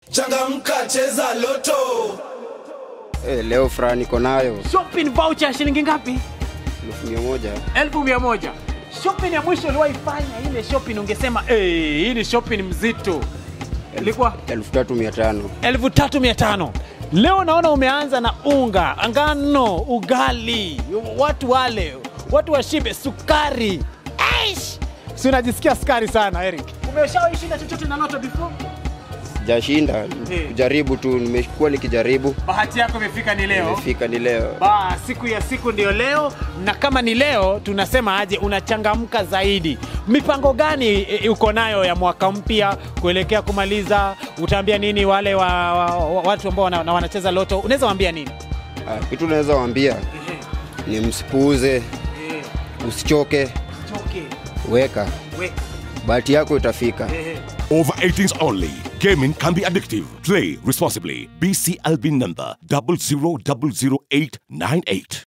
Changamka, cheza loto. Eh, leo furaha niko nayo Shopping voucher shilingi ngapi? elfu mia moja. elfu mia moja. Shopping ya mwisho uliwahi fanya ile shopping ungesema eh, hii ni shopping mzito ilikuwa elfu tatu mia tano. elfu tatu mia tano. Leo naona umeanza na unga, ngano, ugali, watu wale, watu washibe, sukari. Aish! Si unajisikia sukari sana Eric. Umeshawahi shinda chochote na loto before? Sijashinda, Eh. kujaribu tu, nimekuwa nikijaribu, Bahati yako imefika ni leo. imefika ni leo. Ba, siku ya siku ndio leo, na kama ni leo tunasema aje, unachangamka zaidi. Mipango gani e, uko nayo ya mwaka mpya kuelekea kumaliza? Utaambia nini wale wa, wa, wa, watu ambao wana, na wanacheza loto? Unaweza waambia nini? Ah, Kitu naweza waambia ni msipuuze, usichoke, Choke, weka, we, bahati yako itafika. Over 18s only. Gaming can be addictive. Play responsibly. BCLB number 000898.